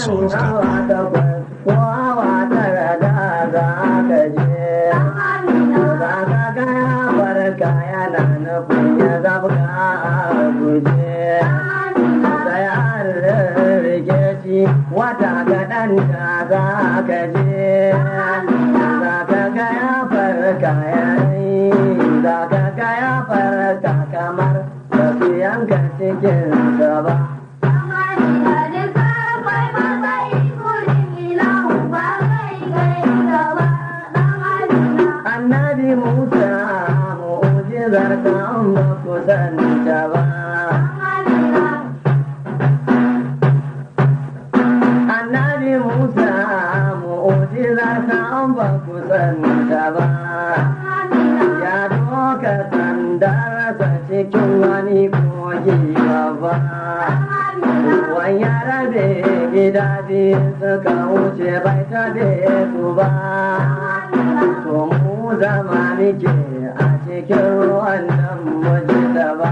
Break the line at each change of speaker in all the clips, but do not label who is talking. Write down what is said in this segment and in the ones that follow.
hawa takwas ko hawa tara da za ka je za ka ga ya barka yana nufin ya zabga a guje sai an rike shi wata kaɗan da za ka je za ka ga ya farka yayi za ka ga ya farka kamar ba su yanka cikin ba annabi musa mu'ujizar ka an ba ku santa ba annabi musa mu'ujizar ka an ba ku santa ba ya doka sandarsa cikin wani kogi babba ruwan ya rabe gida biyu suka wuce bai tabe su ba to mu zama muke a cikin ruwan nan mu ji da ba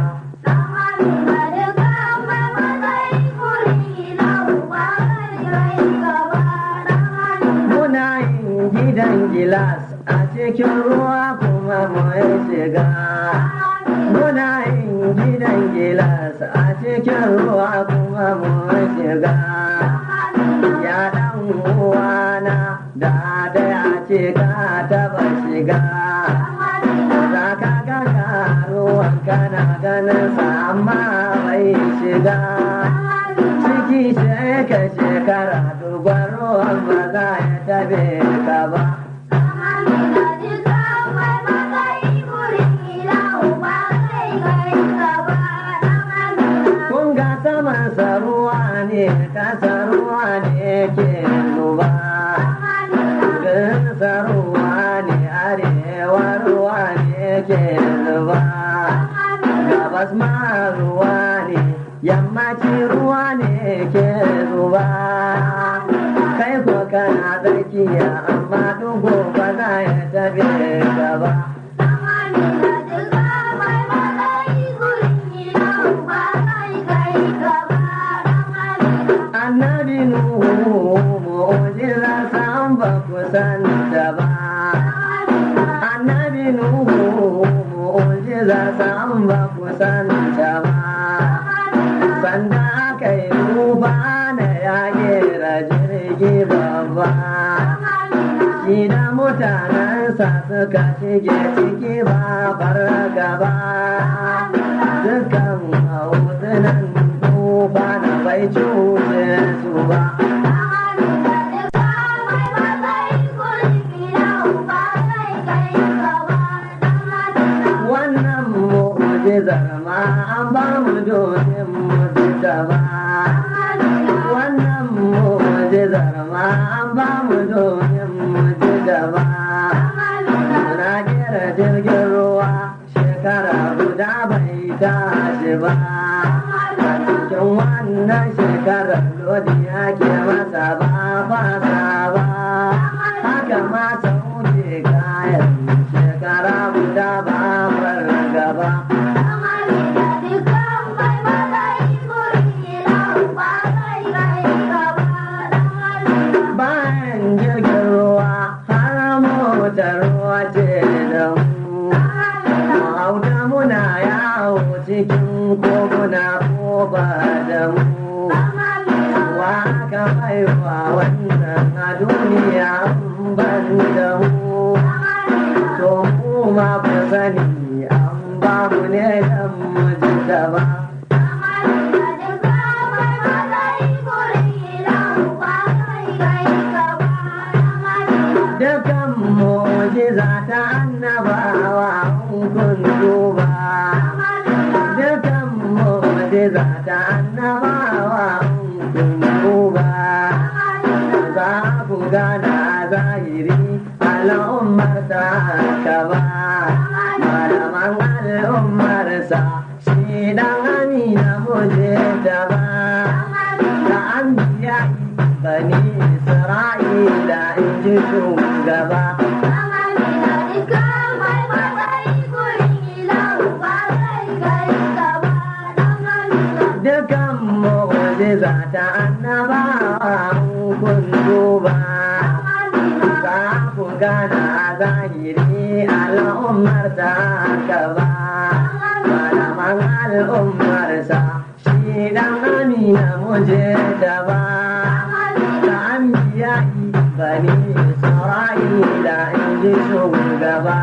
muna yin gidan gilas a cikin ruwa kuma mu shiga muna yin gidan gilas a cikin ruwa kuma mu shiga ya dan uwana da da ya ce ka taba shiga za ka ga ruwan kana ganin sa amma bai shiga ciki sheka shekara duban ruwan ba za ya tabe ka ba kun ga saman ruwa ne kasa ruwa ne ke zuba Gansa ruwa ne arewa ruwa ne ke zuba gabas ma ruwa ne yammaci ruwa ne ke zuba kai ko kana tsakiya amma dugo ba za ya tafi gaba annabi nuhu mu'jiza san ba ku san da ba annabi nuhu mu'jiza san ba ku san da ba sanda aka yi rufa na ya gera jirgi babba shi da mutanensa suka shige ciki ba bar gaba dukan hautunan tufa na bai cuce su ba wannan mu'jizar ma an ba mu domin mu ji gaba wannan mu'jizar ma an ba mu domin mu ji gaba muna kera jirgin ruwa shekara guda bai tashi ba a cikin wannan shekarar lodi ake masa ba fasa ba haka ma sauke kayan shekara guda ba gaba bayan jirgin ruwa har motar ruwa ce da mu hauta muna yawo cikin koguna ko ba da mu wa aka haifa wannan a duniya in ban da mu to mu ma ku sani an ba mu ne dan mu ji gaba dukan mu'jiza ta annabawa in kun duba dukan mu'jiza ta annabawa in kun duba za ku gana zahiri al'ummar ta gaba malaman al'ummarsa shi dan amina muje da ba da an biya bani isra'ila in ji shugaba dukan mu'jiza ta annabawa zahiri al'ummar ta gaba malaman al'ummarsa shi dan amina muje da ba da ambiya bani isra'ila in ji shugaba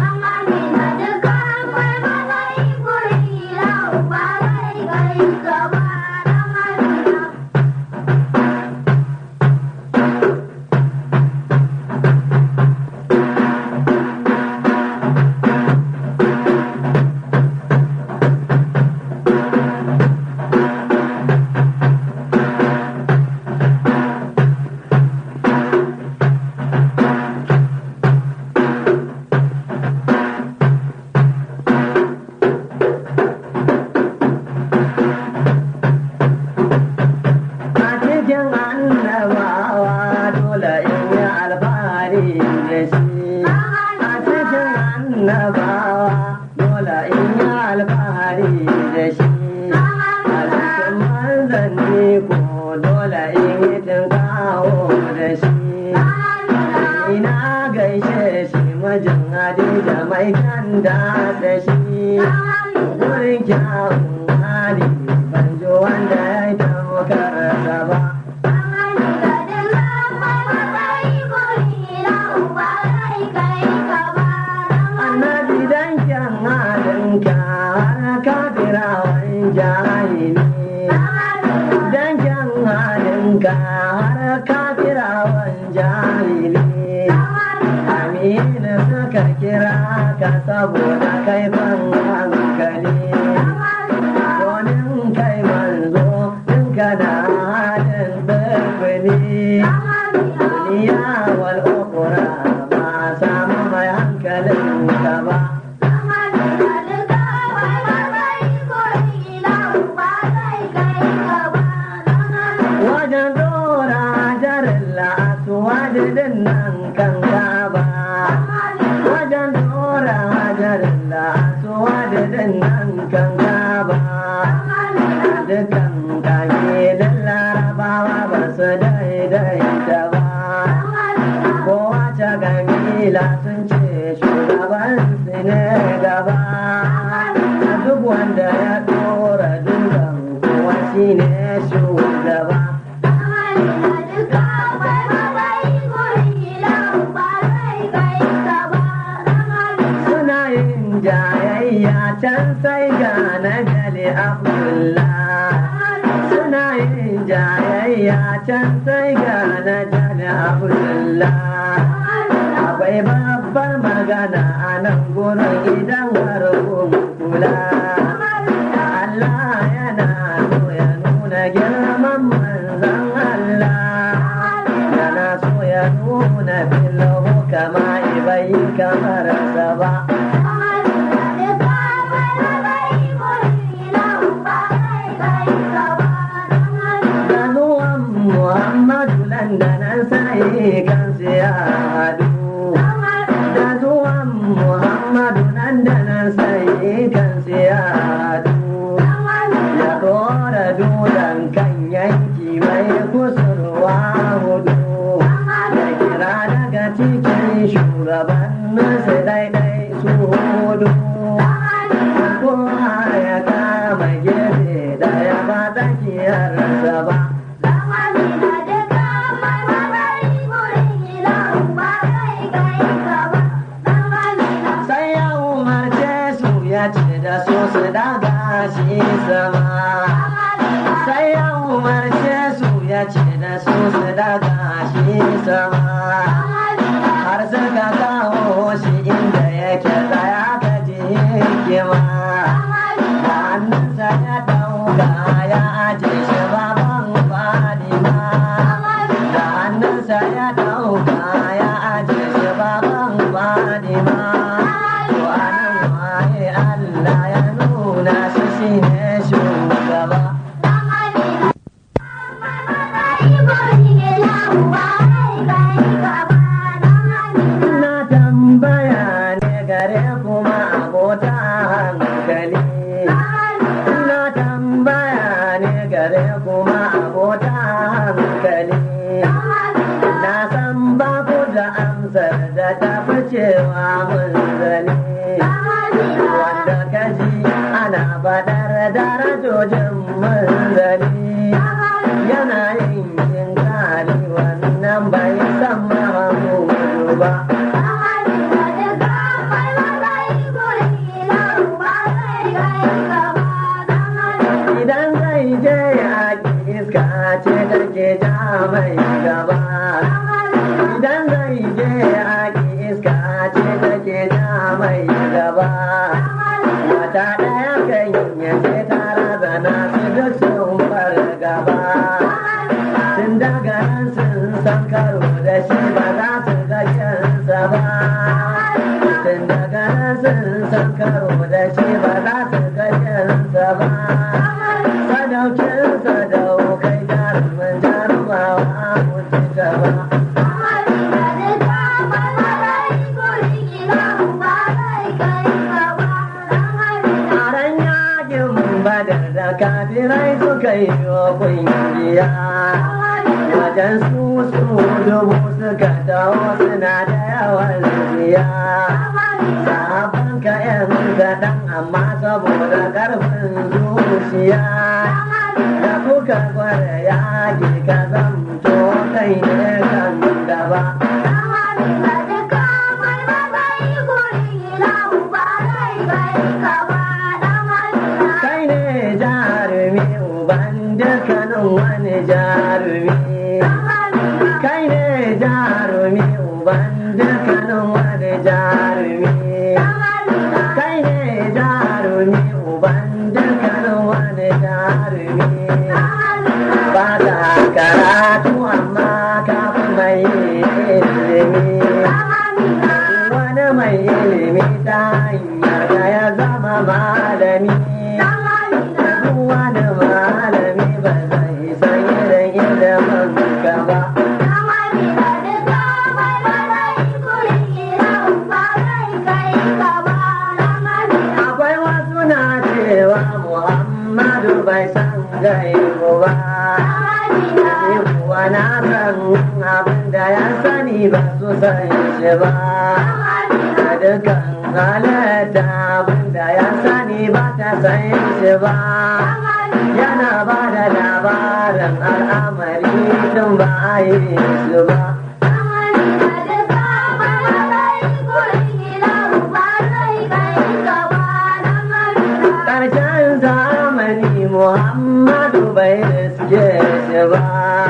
a cikin annabawa dole in yi alfahari da shi a cikin annabawa dole in yi alfahari da shi a cikin manzanni ko dole in yi tinkawo da shi ina gaishe shi mijin Hadija mai kanda da shi wurin kyawun hali ban ji wanda ya yi tamokarsa ba annabi dan kyan halinka har kafirawan jahili dan kyan halinka har kafirawan jahili amina suka kira ka saboda kai ban hankali domin kai manzo in kana halin birbini duniya wal ukura ba samu mai hankalin ka ba wajen dora jarin la'atu wajen nan kan gaba wajen dora jarin la'atu wajen nan kan gaba dukan kabilun larabawa ba su daidaita ba kowace kabila sun ce shugaban su ne gaba duk wanda ya dora dukan kowa shi ne shugaba suna yin jayayya can sai ga na jale abdullah suna yin jayayya can sai ga na jale abdullah akwai babbar magana a nan gurin idan har kun kula Allah yana so ya nuna girman manzan Allah yana so ya nuna filahu kama ibai kamar sa ba da zuwan Muhammadu landanan sai kan ya haɗu da zuwan Muhammadu landanan sai kan ya haɗu ya dora dudan kan yanki mai kusurwa hudu ya kira daga cikin shugabannin su daidai su hudu kowa ya kama gefe daya ba tsakiyarsa ba sai ya umarce su ya ce da su su daga shi sama sai ya umarce su ya ce da su su daga shi sama har suka kawo shi inda yake tsaya ka ji hikima da hannunsa ya dauka ya aje shi baban fadima da hannunsa ya dauka ya aje shi baban fadima to anan waye Allah ya nuna shi shine shugaba na tambaya ne gare kuma abota hankali na tambaya ne gare kuma abota hankali na san ba ku da amsar da ta fi cewa Idan zai je yaƙi iska ce take ja mai gaba. Idan zai je yaƙi iska ce take ja mai gaba. Wata ɗaya kan yace ta razana su duk sun bar gaba. Tun daga nan sun san karo da shi ba za su ga kyansa ba. Tun daga nan sun san karo da shi ba za su ga kyansa ba. Sadaukin sadaukai jarumin jarumawa mutu gaba. Taron yakin badar da kafirai suka yi wa kungiya. Wajen su su dubu suka taho suna da yawan ziya. Sabon ka yan kaɗan amma saboda ƙarfin zuciya. Da kuka gwada yaƙi ka zamto kai ne kan gaba. Kai ne jarumi uban dukkanin wani jarumi. Kai ne jarumi uban dukkanin wani jarumi. Kai ne jarumi uban dukkanin wani jarumi. Ba ta karatu amma kafin mai ilimi. Wani mai ilimi ta hanyar da ya zama malami. Duk wani malami ba zai san irin ilimin ka ba. Akwai wasu na cewa Muhammadu bai san gaibu ba. Ni kuwa na san abin da ya sani ba su san shi ba. Da dukkan halatta abin da ya sani ba ta san shi ba. Yana ba da labarin al'amari tun ba a yi su ba. Ƙarshen zamani Muhammadu bai riske shi ba.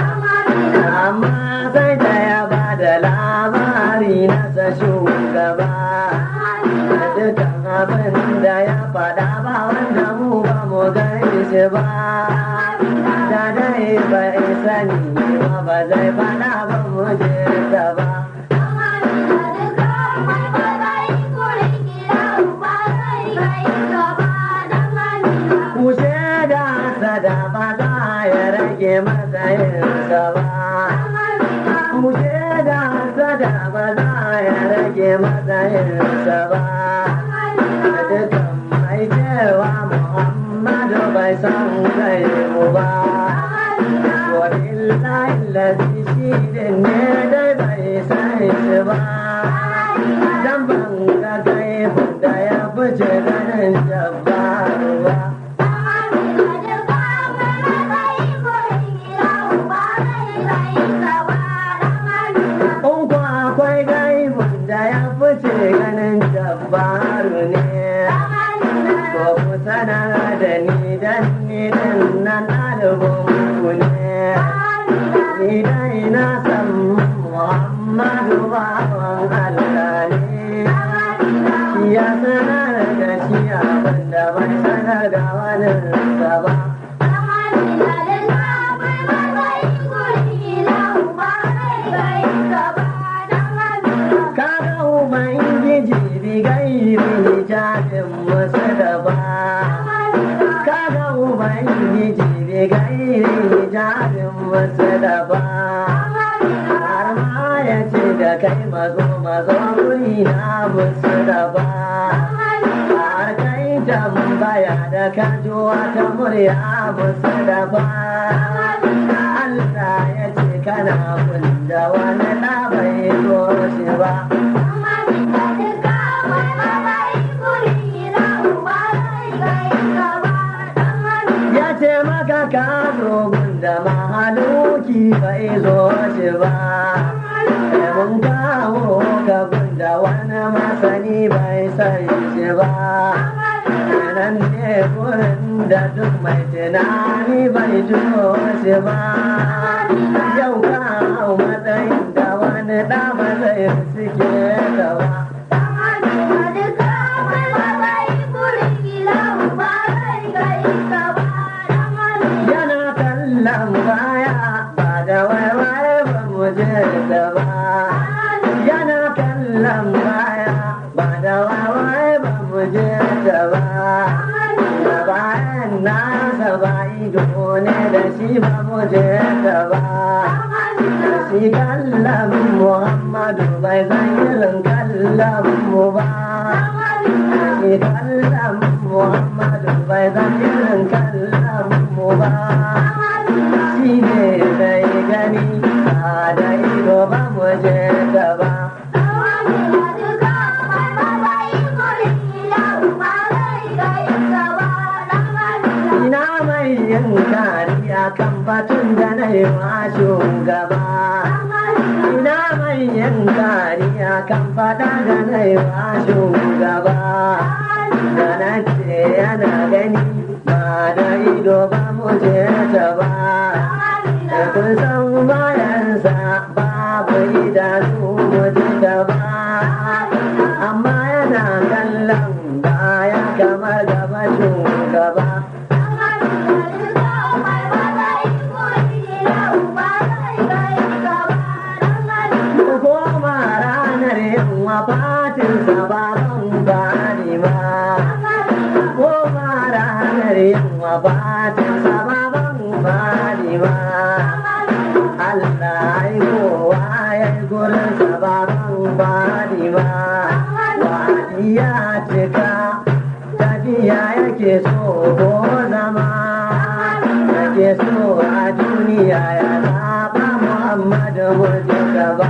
Amma sai da ya ba da labari nasa shugaba. Da dukkan abin da ya faɗa ba wanda mu ba mu gaishe ba. Da dai bai sani ba ba zai faɗa ba mu je ta ba. Ku shaida sada ba za ya rage matsayinsa ba. Ku shaida sada ba za ya rage matsayinsa ba. Da dukkan mai cewa Muhammadu bai san kai mu ba. Wa illahi lazi shi din ne dai bai san shi ba. Dan ban ga kai da ya fice ganin jabbaru ba. In ku akwai gaibun da ya fice ganin jabbaru ne. Ko ku sanar da ni dan ni din nan ɗalibin ku ne. Ni dai na san Muhammadu bawan Allah ne. Shi ya sanar da shi abin da bai sanar da wani ba. Kaga Ubangiji bi gairi hijabin wasu da ba. Kaga Ubangiji bi gairi hijabin wasu da ba. Har ma ya ce da kai mazo mazo guri na musu da ba. Har kai tambaya da kajo wata murya musu da ba. Allah ya ce kana kunda wani ɗa bai so shi ba. Ya ce maka ka zo gunda mahaluki bai zo shi ba. Sai mun kawo ka gunda wani masani bai san shi ba. Nan ne da duk mai tunani bai tuno shi ba yau ka hau matsayin da wani ɗa ba zai suke gaba yana kallon baya ba da waiwaye ba mu je da ba yana kallon baya ba da waiwaye ba mu je da ba da bayan nasa ba ido ne da shi ba mu je da ba shi kallon muhammadu bai san irin kallon mu ba shi kallon muhammadu bai san irin kallon mu ba shi ne bai gani ba da ido ba mu je da ba ina mai yin kariya kan batun da na yi wa shugaba ina mai yin kariya kan fada da na yi wa shugaba da na ce yana gani ba da ido ba mu je ta ba kun san bayansa babu idanu mu je ta ba amma yana kallon baya kamar gaba shugaba koma ranar yamma fatin sababan bani ma koma ranar yamma fatin sababan bani ma Allah ai kowa ya yi gurin sababan bani ma wani ya cika tafiya yake so ko zama yake so a duniya ya zaɓa Muhammadu wajen gaba.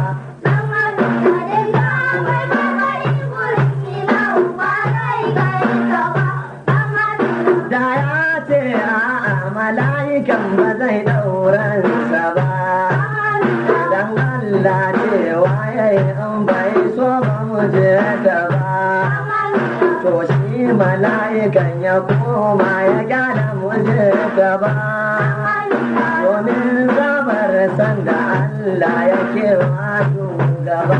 Da ya ce a mala'ikan ba zai ɗauransa ba, dan Allah cewa ya yi in bai so ba mu je da ba. To shi mala'ikan ya koma ya gyara mu je da ba. Domin zabar sanda Allah ya kewa gaba.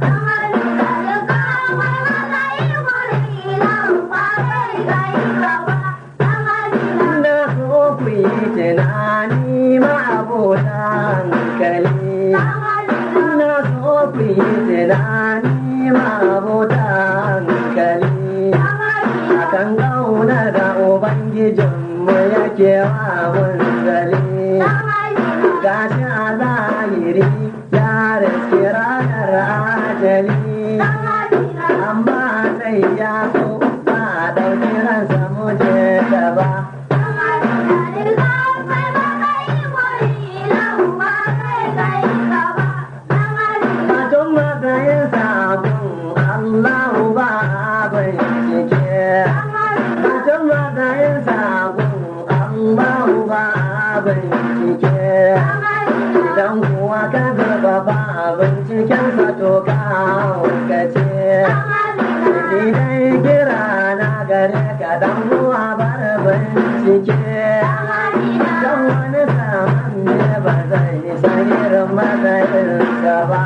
Na so ku yi tunani ma abota hankali. Na so ku yi tunani ma abota hankali. Akan gauna da Ubangijinmu yake wa munzali. Gashi a zahiri ya riski ranar ajali. Amma sai ya so ba a ɗauki ransa mu je gaba. Batun matsayin sabon Allahu ba bincike. Batun matsayin sabon Allahu ba bincike. Idan kuwa ka zaba ba binciken to ka haukace. Ni dai kira na gare ka dan uwa bar bincike. Don wani saman ne ba zai san irin matsayinsa ba.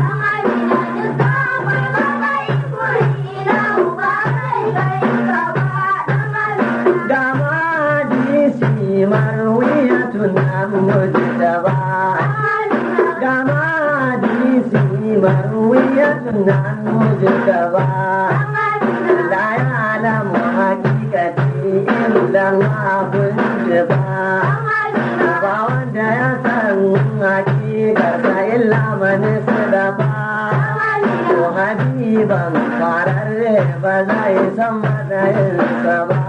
Gama hadisi marwiyatun an mujtaba. Gama hadisi marwiyatun an mujtaba. La ya'lamu haqiqati illa Allahun ba. Ba wanda ya san hakikarsa illa mani ba. To habiban fararre ba zai san matsayinsa ba.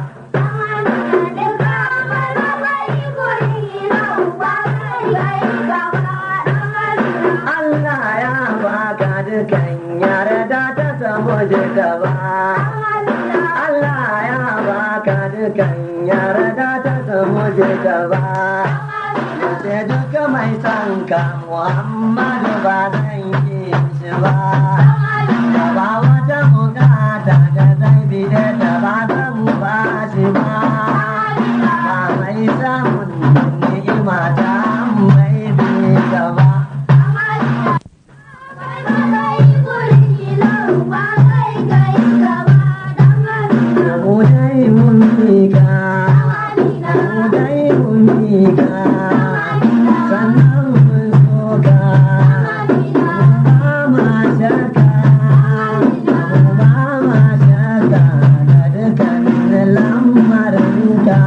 Allah ya baka dukan yarda ta samu gaba. Allah ya baka dukan yarda ta samu gaba. Yace duka mai son ka Muhammadu ba zan yi shi ba. Ba wata bukata da zai bi da ba zan ba shi ba. mika mu dai mu mika sannan mu soka ba ma shaka ba ma shaka da dukkanin lamarinka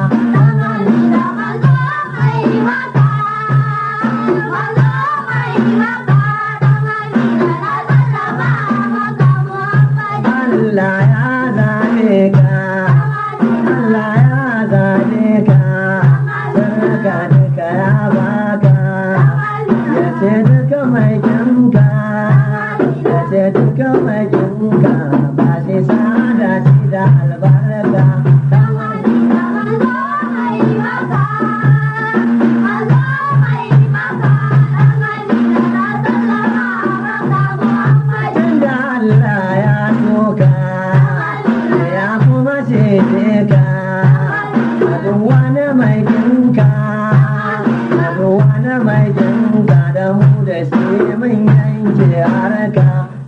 Allah ya zaɓe ka Allah ya zaɓe ka sarka duka ya baka ya ce duka mai kinka ya ce duka mai kinka ba shi sada shi da albarka tunda Allah ya soka ya kuma cece ka a duk wani mai kinka a duk wani mai kinka da mu da shi mun yanke harka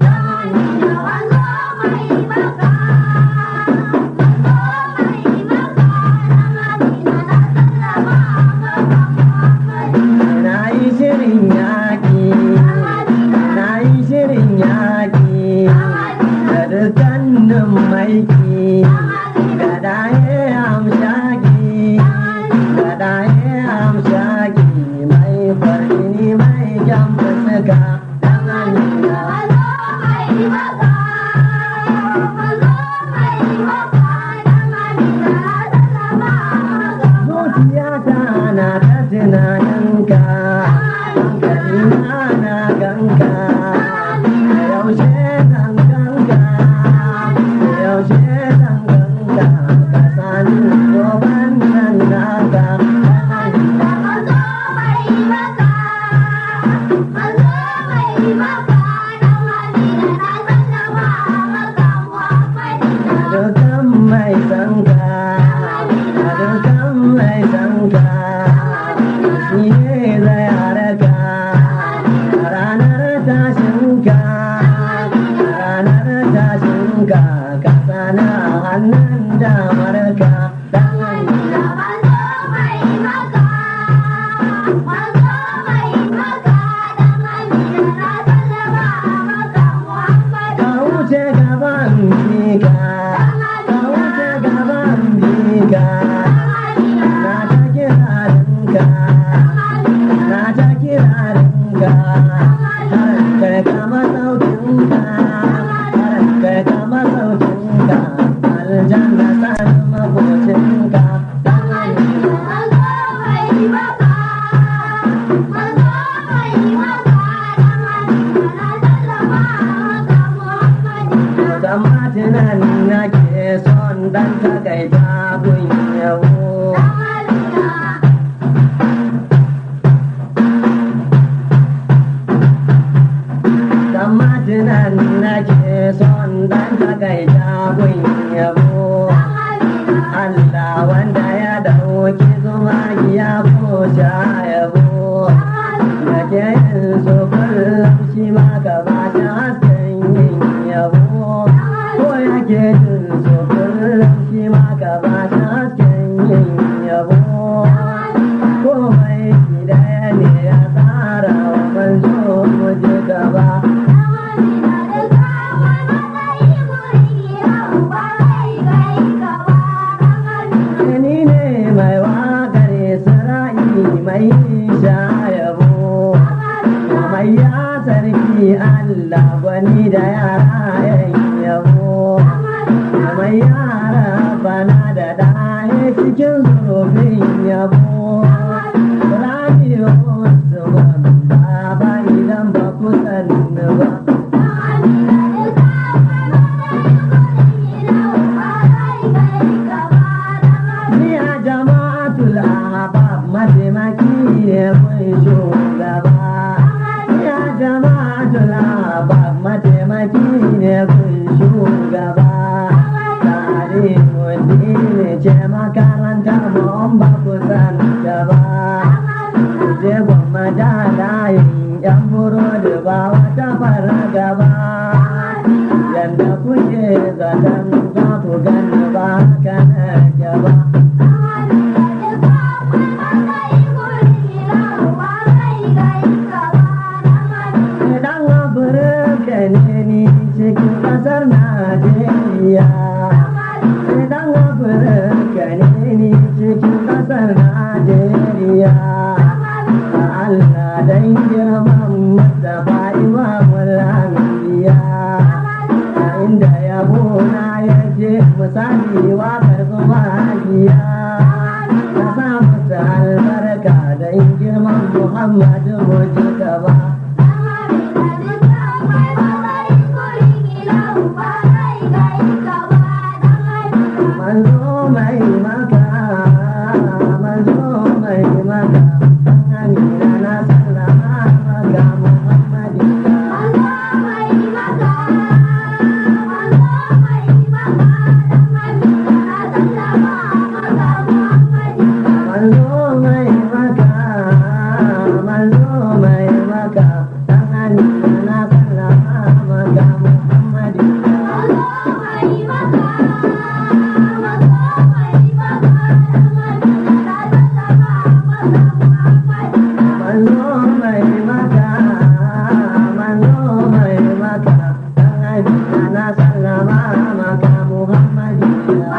na yi shirin yaƙi na yi shirin yaƙi da dukkanin maiki da ɗaye amshaki da ɗaye amshaki mai farini mai kyan fuska zuciyata na ta tunaninka hankalina na ganka yaushe zan ganka yaushe zan ganka ka sani goban nan naka dukan mai sanka dukan mai sanka shi ne zai haraka ranar tashinka ranar tashinka ka sana hannun damarka ka wuce gaban bika ka wuce gaban bika na ta kirarinka na ta kirarinka har kai kama sautinka har kai kama sautinka aljanna san makocinka Samatinan nake son dan takaita kun yabo. Samatinan nake son dan takaita kun yabo. Allah wanda ya dauki zuma ya ko yabo. Nake yin so kullum shi ma gaba ta hasken yin yabo. Ko yake jin so kullum shi ma gaba ta hasken yin yabo. Komai gida ne ya tsara wa manzo mu je gaba. Ni ne mai waƙar Isra'i mai shayabo. Mai ya sarki Allah gwani da yara yan yabo. Mai yara bana da ɗaya cikin zurfin yabo. Radio Usman baba idan ba ku sani ba. Niya jama'atul ahbab mataimaki ne kun shugaba. Niya jama'atul ahbab mataimaki ne kun shugaba. Tare mutum ne ce makaranta mun ba ku san ta ba. Je gwamma da layin yan burodi ba wata fara gaba. Yanda kuke zaton za ku gani ba kana gaba. godiya ka sa musu albarka don girman muhammadu muji gaba manzo mai maka manzo mai maka amina na sallama maka muhammadina manzo mai maka manzo mai maka dan amina na sallama maka muhammadina manzo mai maka manzo mai maka dan amina na sallama maka muhammadina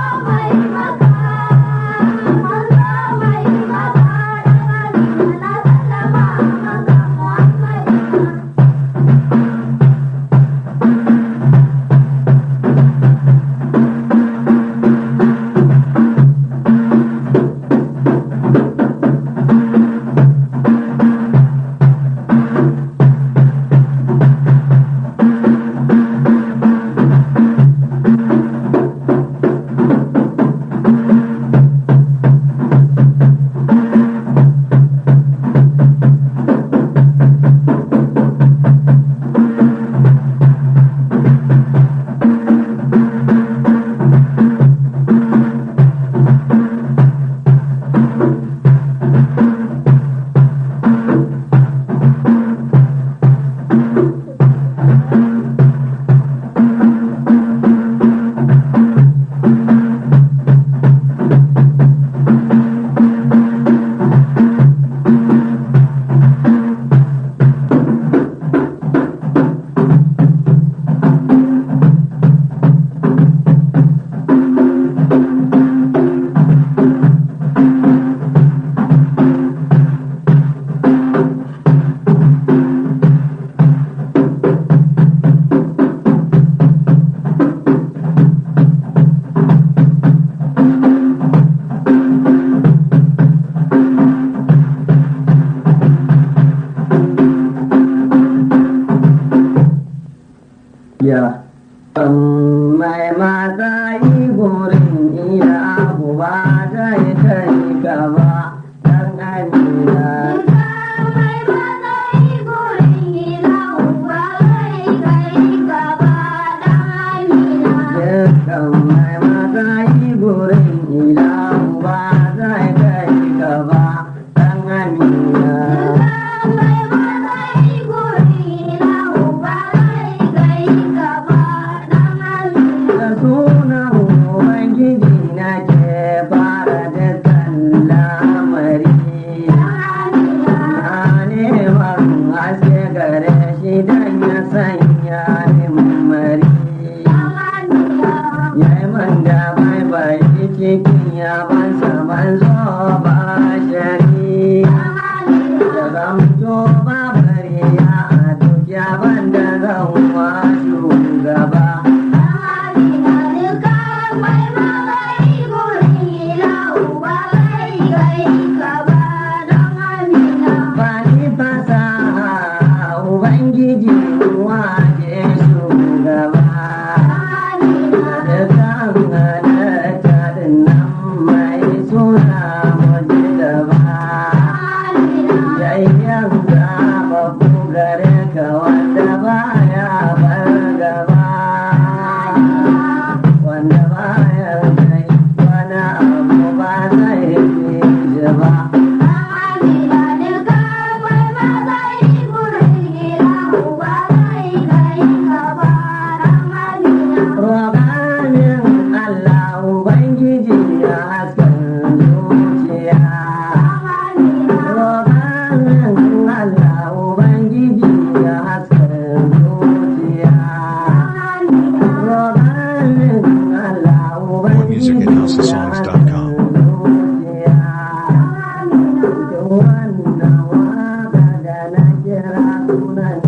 ya mai mata yi gurin ila abu ba zai kai gaba dan amina dukkan mai mata yi gurin ila abu ba zai kai gaba dan amina da sunan ubangiji na ke fara dukkan lamari na neman haske gare shi dan ya sanya min mari ya yi man da bai bai cikin ya ban saman zo ba shari da zamto ba bari ya a duk ya ban da zan wa shugaba Bani fasaha Ubangiji waje shugaba da kan halatta nan mai suna muji gaba yayyan babu gare ka wanda baya bar gaba wanda baya kai wani abu ba zai fi shi ba Roganin Allah Ubangiji ya hasken zuciya. Roganin Allah Ubangiji ya hasken zuciya. Roganin Allah
music at
Ubangiji ya
houseofsongs.com.
hasken zuciya. Duk wannan waka da na kira sunan